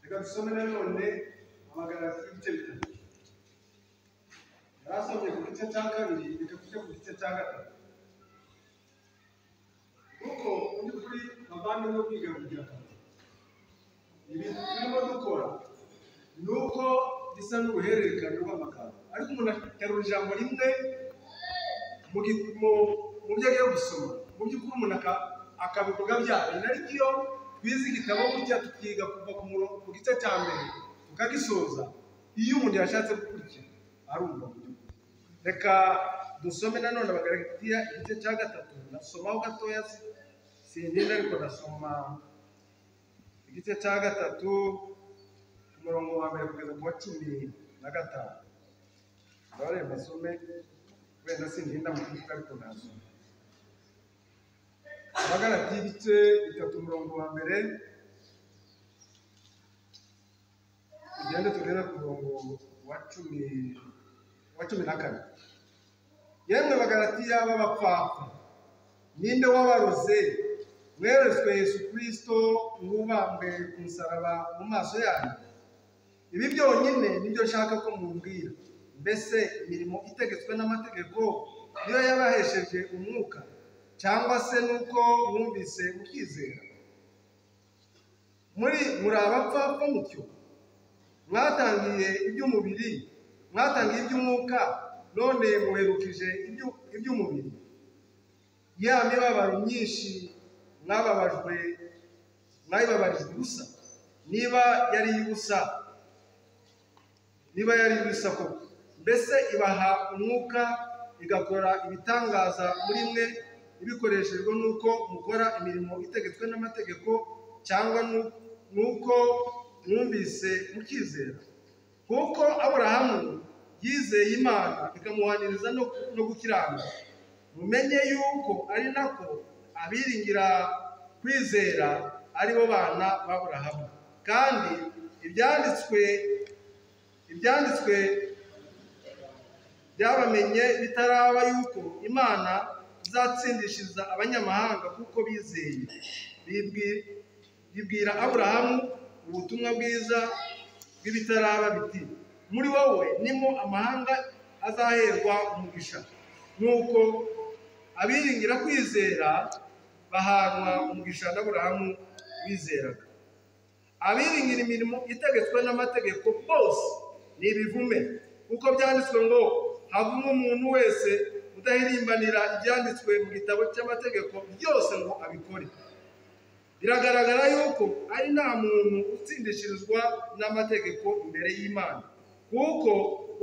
reka dusome na none amagana y'ibice bitatu yarasomye ku gice cya kabiri reka tujye ku gice cya gatatu kuko undi kuri bavandimwe kwiga kugira ibintu turimo dukora ni uko bisa n'uruhererekane rw'amagambo ariko umuntu aterura ijambo rimwe mu gi- mu- mu byo agiye gusoma mu by'ukuri umuntu aka- akabivuga byayo ari byo twize igitabo gutya tukiga kuva ku murongo ku gice cya mbere tukagisoza iyo umuntu yashatse gukurikira arumva mu by'ukuri reka dusome nanone abagaragatiya igice cya gatatu ndasomaho gatoya si- singenda ariko ndasoma igice cya gatatu umurongo wa mbere kugeza ku wa cumi na gatanu ndabare mbasome wenda singenda mu kivuga ariko nasoma abagaragatiya igice bitatu umurongo wa mbere tugende tugere ku murongo wa cumi wa cumi na kane yemwe bagaratiya b'abapfapfa ninde wabaroze mweretswe yesu kirisito mwubambwe ku musaraba mu maso yanyu ibi byonyine nibyo nshaka ko mumbwira mbese imirimo itegetswe n'amategeko niyo yabahesheje umwuka cyangwa se nuko mwumvise ukizera muri muri abapfapfa mutyo mwatangiye iby'umubiri mwatangiye iby'umwuka none muherukije ibyu- iby'umubiri ya mibabaro myinshi mwababajwe mwayibabarijwe ubusa niba yari iy'ubusa niba yari iy'ubusa koko mbese ibaha umwuka igakora ibitangaza muri mwe ibikoreshejwe n'uko mukora imirimo itegetswe n'amategeko cyangwa nu- n'uko mwumvise mukizera kuko aburahamu yizeye imana ikamuhaniriza no, no gukiranuka mumenye yuko ari nako abiringira kwizera ari bo bana b'aburahamu kandi ibyanditswe ibyanditswe byabamenye bitaraba yuko imana izatsindishiriza abanyamahanga kuko bizeye Bibwi- bibwira aburahamu ubutumwa bwiza bw'ibitaraba biti muri wowe nimo amahanga azaherwa umugisha nuko abiringira kwizera bahanwa umugisha n'aburahamu wizeraga abiringira imirimo itegetswe n'amategeko bose ni ibivume kuko byanditswe ngo havumwe umuntu wese udahirimbanira ibyanditswe mu gitabo cy'amategeko byose ngo abikore biragaragara yuko ari nta muntu utsindishirizwa n'amategeko imbere y'imana kuko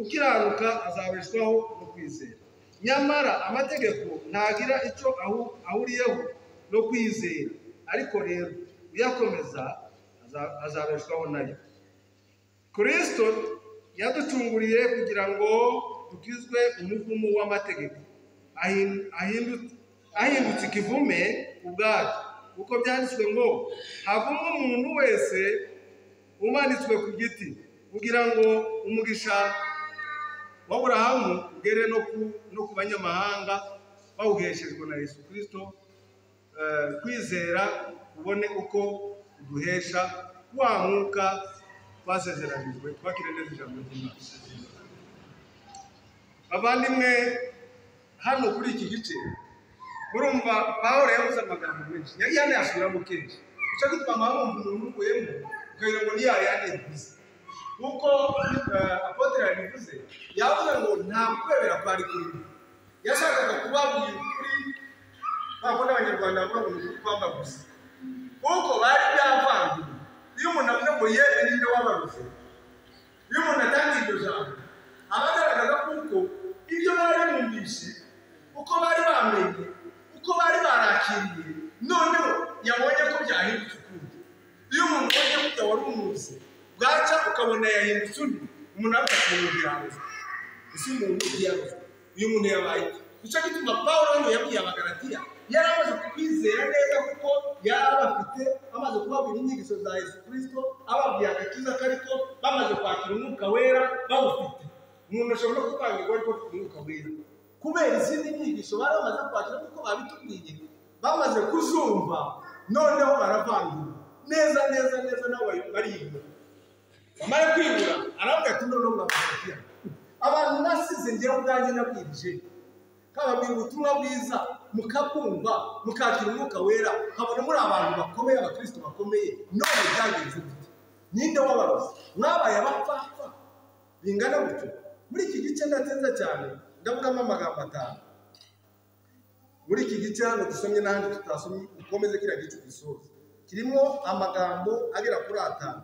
ukiranuka azabeshwaho no kwizera nyamara amategeko ntagira icyo ahu- ahuriyeho no kwizera ariko rero uyakomeza aza- azabeshwaho nayo kirisito yaducunguriye kugira ngo dukizwe umuvumo w'amategeko ahin- ahindu- ahindutse ikivume ubwacyo kuko byanditswe ngo havumwe umuntu wese umanitswe ku giti kugira ngo umugisha w'aburahamu ugere no ku, no ku banyamahanga bawuheshejwe na yesu kirisito eh, kwizera ubone uko uduhesha wa mwuka twasezeranijwe twakire neza ijambo ry'imana bavandimwe hano kuri iki gice murumva pawulo yavuze amagambo menshi yari yanayasubiramo kenshi icyo gituma mwabumva umuntu uvuyemo ukagira ngo ni ya yandi yavuze kuko eh, apotere yabivuze yavuze ngo nta kwemera kwari kuri mwe yashakaga kubabwira ukuri nta kundi abanyarwanda bavuga ngo ni ukuri kwamba gusa kuko bari byavanze iyo umuntu avuze ngo yewe ninde wabaruze iyo umuntu atangiye iryo jambo aba agaragaza kuko ibyo bari bumvise uko bari bamenye uko bari barakiriye noneho yabonye ko byahindutse ukundi iyo umuntu ubonye ko utawari umuzi bwaca ukabona yahindutse undi umuntu avuga ati umuntu yabuze ese umuntu yabuze uyu muntu yabaye iki?" nicyo gituma paul hano yabwiye abagaratiya yari amaze kubizera neza kuko yari abafite amaze kubabwira inyigisho za yesu kirisito ababwiye agakiza kariko bamaze kwakira umwuka wera bawufite umuntu ashobora no kutangirwa ariko afite umwuka wera kubera izindi nyigisho bari bamaze kwakira kuko babitubwiye bamaze kuzumva noneho baravangura neza neza neza nabo bari- bariyumva bamara kwibura aravuga ati none murabafatiye abantu nasize ngira ubwanjye nabwirije kababwira ubutumwa bwiza mukabwumva mukakira umwuka wera nkabona muri abantu bakomeye abakristo bakomeye none byagenze gute ninde wabarozi mwabaye abapfapfa bingana gutyo muri iki gice ndatsinza cyane ndavugamo amagambo atanu muri iki gice hano dusomye n'ahandi tutasomye ukomeze kiriya gice ugisoze kirimo amagambo agera kuri atanu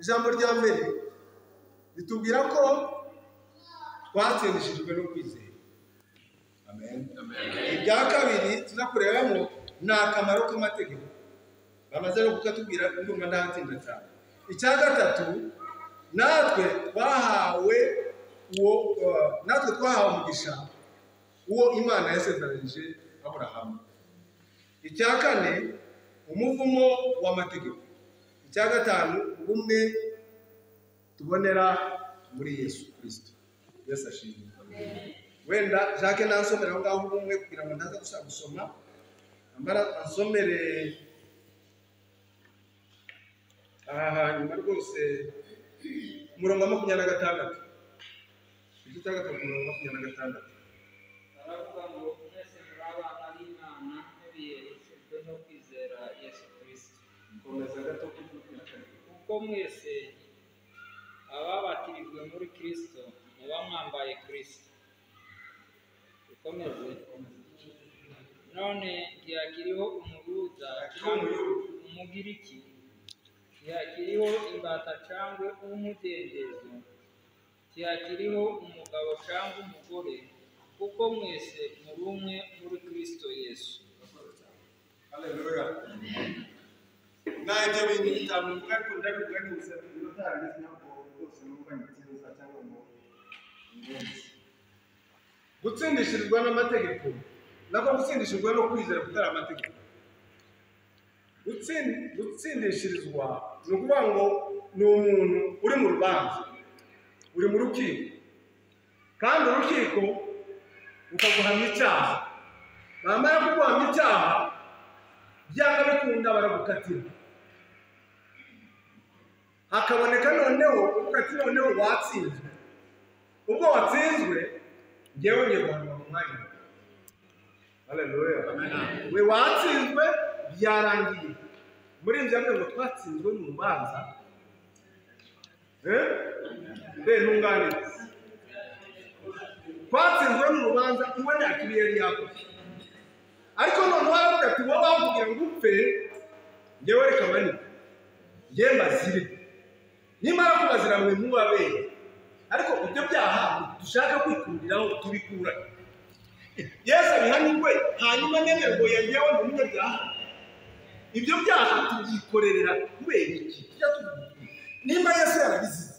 ijambo rya mbere ritubwira ko twatsindishijwe no kwizera amen ibya kabiri tuza kurebamo ni akamaro k'amategeko bamaze no kukatubwira ndumva ntatsinda cyane icya gatatu natwe twahawe uwo uh, natwe twahawe umugisha uwo imana yasezeranije aburahamu icya kane umuvumo w'amategeko icya gatanu ubumwe tubonera muri yesu kirisito yesu ashimwe wenda jacques nansomera aho ngaho ubumwe kugira ngo ndaza gushaka gusoma amara ansomere aha hanyuma rwose umurongo wa makumyabiri na gatandatu igice cya gatatu umurongo wa makumyabiri na gatandatu baravuga ngo mwese muri abana b'imana mubiyereshejwe no kwizera yesu kirisito komeza gato kubyukira kare kuko mwese ababatirijwe muri kirisito muba mwambaye kirisito dukomeze none ntihakiriho umuyuda cyangwa umugiriki ntihakiriho imbata cyangwa umudendezo ntihakiriho umugabo cyangwa umugore kuko mwese muri umwe muri kirisito yesu Haleluya. Nanjye bintu bitanu mvuga ariko ndabivuga neza biro tarageze ntabwo rwose numva ngitsinza cyangwa ngo ngenze. Gutsindishirizwa n'amategeko nako gutsindishirizwa no kwizera kutari amategeko. Gutsin- Gutsindishirizwa ni ukuvuga ngo ni umuntu uri mu rubanza uri mu rukiko kandi urukiko rukaguhamya icyaha bamara kuguhamya icyaha byanga bikunda baragukatira hakaboneka noneho uvuga ati noneho watsinzwe ubwo watsinzwe ngewe ngiye guhanwa mu mwanya wawe. Haleluya. we watsinzwe byarangiye muri ibyo yambwiye ngo twatsinzwe mu rubanza Eh? mbe ntunganire twatsinzwe mu rubanza kuba nta kibi yari yakoze ariko noneho aravuga ati wowe bakubwira ngo upfe ngewe reka manike ngewe mbazire nimara kubazira mwe mubabere ariko ibyo byaha dushaka kwikuriraho tubikura yesu abihanirwe hanyuma nemerwa yangewe ni umunyabyaha ibyo byaha tubyikorera kubera iki tujya tubikurira nimba yesu yarabizize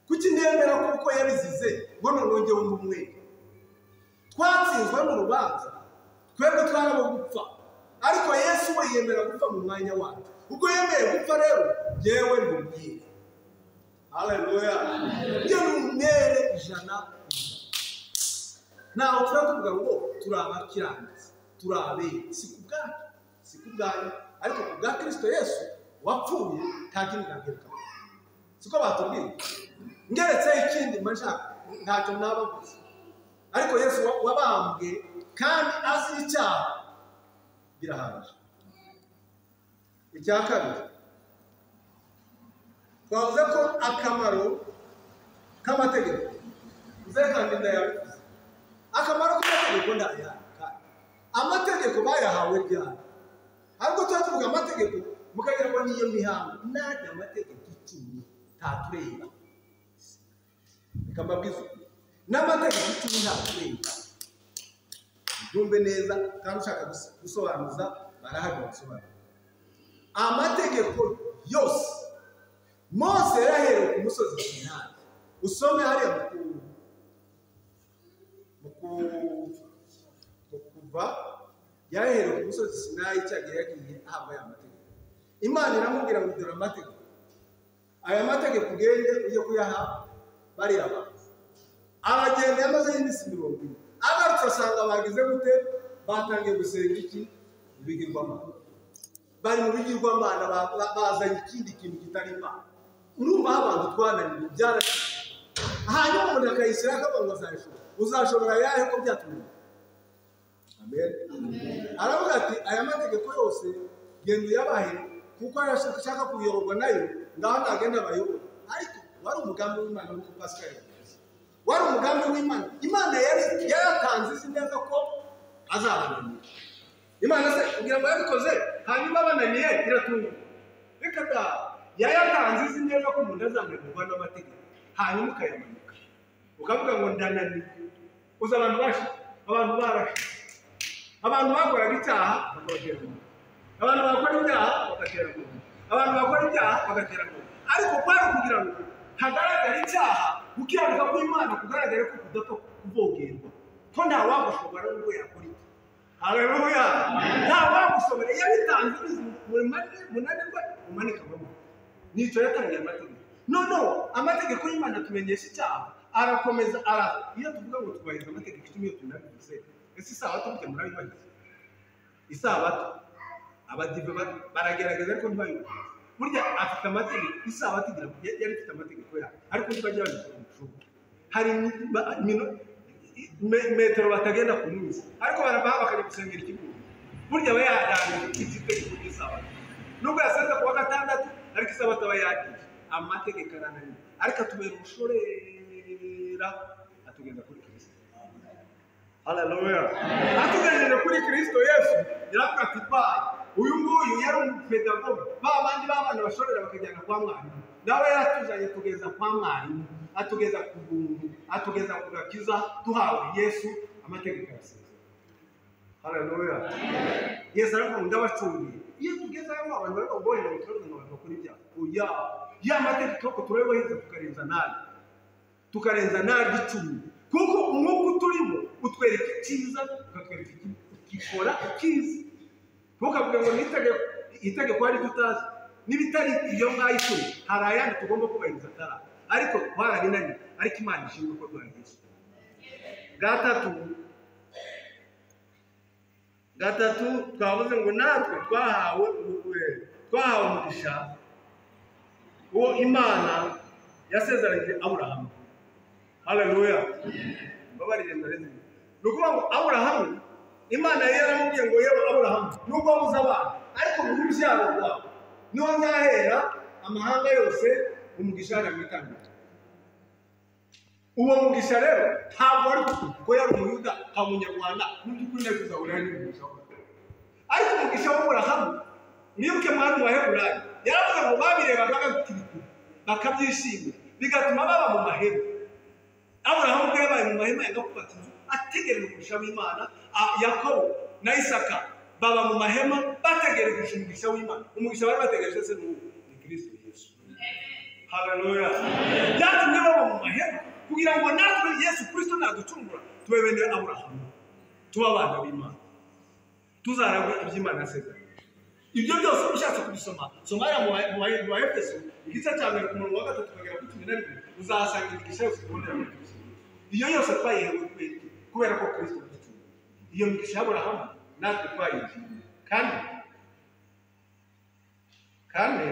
kuki nemera kuko yabizize ngo nongewe umwe twatsinzwe mu rubanza twebwe twarabo gupfa ariko yesu we yemera gupfa mu mwanya wacu ubwo yemeye gupfa rero yewe mubwire haleluya iyo ni umwere ijana ku ijana ntawe tuba tuvuga ngo turi abakiranutsi turi abere si ku bwanyu si ku bwanyu ariko ku bwa kirisito yesu wapfuye nta kindi nabwirukaho siko batubwiye ngeretse ikindi mba nshaka ntacyo nabavuze ariko yesu wa- wabambwe kandi azi icyaha birahaje icya kabiri twavuze ko akamaro k'amategeko uzere kandi ndayavuze akamaro k'amategeko ndayaka amategeko bayahawe ryari ahubwo tuba tuvuga amategeko mukagira ngo niyo mihango nanjye amategeko icumi ntatureba reka mbabwize ukuri. n'amategeko icumi ntatureba byumve neza kandi ushaka guse- gusobanuza barahari basobanura amategeko yose mose yaraherewe ku musozi sinari usome hariya mu ku- mu ku- mu kuva yaraherewe ku musozi sinayi cyagiye yagiye ahabwa aya mategeko imana iramubwira ngo dore amategeko aya mategeko ugende ujye kuyaha bariya bantu aragenda yamazeho iminsi mirongo ine agarutse asanga bagize gute batangiye gusenga iki ibigirwamana bari mu bigirwamana ba- ba- bazanye ikindi kintu kitari imana urumva aho abantu twananiwe byarananiye hanyuma umuntu akayishyira akavuga ngo azayishobora uzashobora yahe ko byatunaniye amen aravuga ati aya mategeko yose genda uyabahe kuko ariyo ashaka- ashaka kuyoborwa nayo ngaho ntagenda abayobora ariko wari umugambi w'imana nk'uko pascal yabivuze wari umugambi w'imana imana yari yaratanze izi neza ko azabananira imana se kugira ngo yabikoze hanyuma abananiye iratunga reka da yayatanze izi neza ko umuntu azananirwa n'amategeko hanyuma ukayamanika ukavuga ngo ndananiwe uzi abantu bashe abantu barashe abantu bakoraga icyaha bakabatera mu nda. abantu bakora ibyaha bagatera mu nda. abantu bakora ibyaha bagatera mu nda. ariko kwari kugira ngo hagaragare icyaha gukiranuka kw'imana kugaragare ko kudapfa kuvogerwa ko nta wagushobora n'ubwo yakora iki haleluya nta wagushobora yabitanze bizi munanirwe umanika amaboko nicyo yatangiye amategeko noneho amategeko y'imana atumenyesha icyaha arakomeza ara iyo tuvuga ngo twubahiriza amategeko icumi iyo tunabivuze ese isabato burya murabibahiriza isabato abadive ba- baragerageza ariko ntibayubahirize burya afite amategeko isabato igira ya- yari ifite amategeko yayo ariko ntibajya babikora mu ijuru hari imi- ba- mino- me- metero batagenda ku munsi ariko baravaha bakajya gusengera ikigo burya aba yatangiye igitegeko cy'isabato nubwo yasenze ku wa gatandatu ariko isabato aba yagiye amategeko arananiye ariko atubera ubushorera atugenda kuri kirisito Haleluya. Atugejeje kuri Kristo Yesu yaravuga ati bayi uyu nguyu yari umupedagogo ba bandi b'abana bashorera bakajyana kwa mwarimu nawe yaratuzanye atugeza kwa mwarimu atugeza ku buntu atugeza ku gakiza duhawe Yesu amategeko arasezera Haleluya. Yesu aravuga ngo ndabacungiye iyo tugeze aho abantu bari kugohera batorwa ngo bakore ibyaha oya ya mategeko turabibahiriza tukarenza nabi tukarenza naryo icumi kuko umwuka uturimo utwereka icyiza ukatwereka ikibi ukikora ikiza ntukavuge ngo n'itegeko itegeko hari ibyo utazi n'ibitari iyo ngayo icumi hari ayandi tugomba kubahiriza atari aya. ariko twarabinaniye ariko imana ishimwe ko rwagezeho gatatu gatatu twavuze ngo natwe twahawe ubu- twahawe umugisha uwo imana yasezeranyije aburahamu haleluya mbabarire mbareze ni ukuvuga ngo aburahamu imana yari yaramubwiye ngo yewe aburahamu nubwo wabuze abana ariko mu rubyaro rwawe niho nzahera amahanga yose umugisha yari amwitangira uwo mugisha rero ntabwo wari kuko yari umuyuda nta munyarwanda mu by'ukuri nari kuzahura n'umugisha we ariko umugisha w'aburahamu mwibuke mwami wa heburayi yaravuga ngo babirebaga bakabikirikira bakabyishimira bigatuma baba mu mahema aburahamu ubwo yabaye mu mahema ya gakubati ategereje umugisha w'imana a- yakobo na isaka baba mu mahema bategereje umugisha w'imana umugisha bari bategereje se ni uwo ni kirisito yesu haleluya byatumye baba mu mahema kugira ngo natwe yesu kirisito naducungura tube bene aburahamu tube abana b'imana tuzaragwe iby'imana yasezeranye ibyo byose ushatse kubisoma soma aya mu bahe- mu bahefeso igice cya mbere ku murongo wa gatatu ukagera kuri cumi na rimwe uzahasanga imigisha yose tubonera muri kristo iyo yose twayihewe kubera iki? kubera ko kristo yaducunguye iyo migisha y'aburahamu natwe twayigiye kandi kandi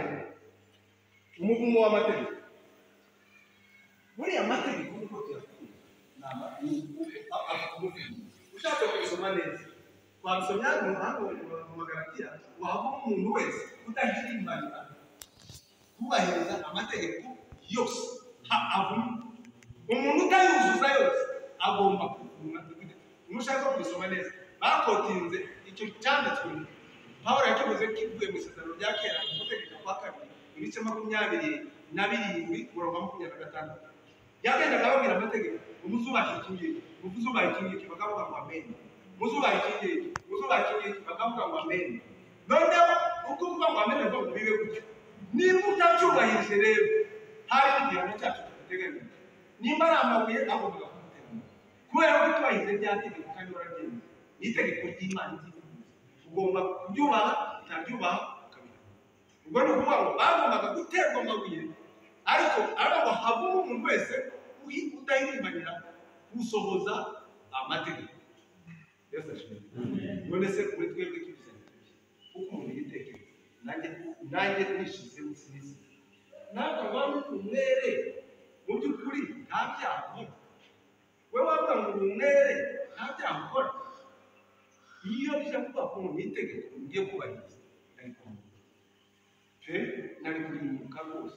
umuvumo w'amategeko buriya mategeko nk'uko tuyakunda ni amategeko ushatse kubisoma neza wabisomya mu ruhande mu magaragara waba umuntu wese udahimbanira kubahiriza amategeko yose nta avuma umuntu utayuzuza yose agomba kuvumwa umushaka kubisoma neza bakotinze icyo cyanditswe pawulo yakivuze kivuye mu isezerano rya kera mu gutegeka kwa kabiri ibice makumyabiri na birindwi umurongo wa makumyabiri na gatandatu yagendaga ababwira amategeko umuzubaha iki ngiki umuzubaha iki ngiki bakavuga ngo ameni umuzubaha iki ngiki umuzubaha iki ngiki bakavuga ngo ameni noneho uko uvuga ngo ameni bivuga ngo bibe gutyo niba utabyubahirije rero hari igihano cyacu tuguteganyije nimba ari amabuye agombaga kumuteganya kubera ko utubahirije rya tegeko kandi wararyemeye ni itegeko ry'imana ry'igihugu ugomba kubyubaha utabyubaha ukabihana ubwo ni ukuvuga ngo bagombaga guterwa amabuye ariko ariko havamo umuntu wese uyi- udahirimbanira gusohoza amategeko Yesu ashimwe. none se kuri twebwe tubisabye kuko umuntu yitekereza nanjye nanjye nishyizemo sinzi nawe wari uri umwere mu by'ukuri nta byaha ukora we wavuga ngo uri umwere nta byaha ukora iyo bijya kuvuga ko mu itegeko mugiye kubahiriza nari kumva pe nari kurimbuka rwose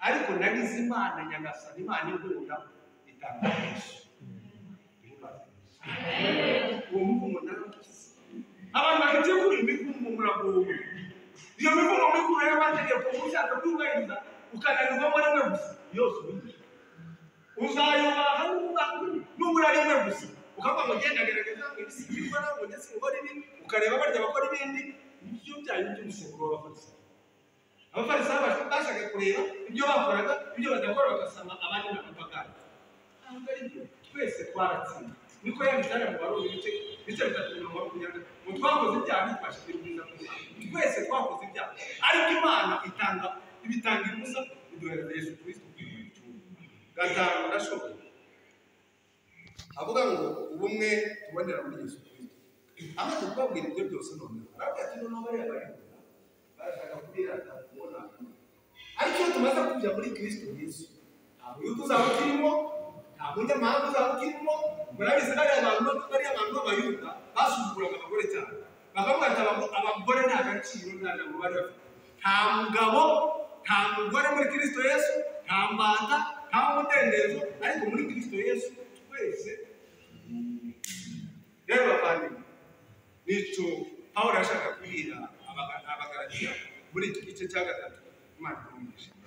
ariko narize imana nyagasana imana inkunda itangaje uwo muvumo naramukize abantu bafite kuri imivumo muragowe iyo mivumo mikuru rero bategeka uba ushaka kuyubahiriza ukananirwa muri mwe gusa yose ubigira uzayubaha nuba nubura rimwe gusa ukavuga ngo genda gerageza ngo ibisi bikora ngo ndetse ukora ibi ukareba barya bakora ibindi ibyo byanyu by'umusemburo w'abafarisa abafarisayo bashaka kureba ibyo bakoraga ibyo badakora bagasaba abandi bakabagana ntabwo ari byo twese twaratsinda niko yabitara mu baruru ibice ibice bitatu mirongo makumyabiri mu twakoze ibyaha ntitwashikira ubwiza bw'imana twese twakoze ibyaha ariko imana itanga ibitanga ibuza iduhereza yesu kristo kwiyuha gatanu gashoboye avuga ngo ubumwe tubonera muri yesu kristo amaze kubabwira ibyo byose noneho arabwira ati noneho bariya barikora barashaka kubirata kubona ariko iyo tumaze kujya muri kristo yesu nta buyutu uzaba ukirimo nta munyamahanga uzaba ukirimo murabizi bariya abantu bariya abantu b'abayuda basuzuguraga abagore cyane bakavuga ati "Aba- abagore nta gaciro nta jambo bari bafite nta mugabo nta mugore muri kristo yesu nta mbanda nta mudendezo ariko muri kristo yesu twese rero bavandimwe nicyo pawulo yashaka kubwira abagaragara muri iki gice cya gatatu imana itumije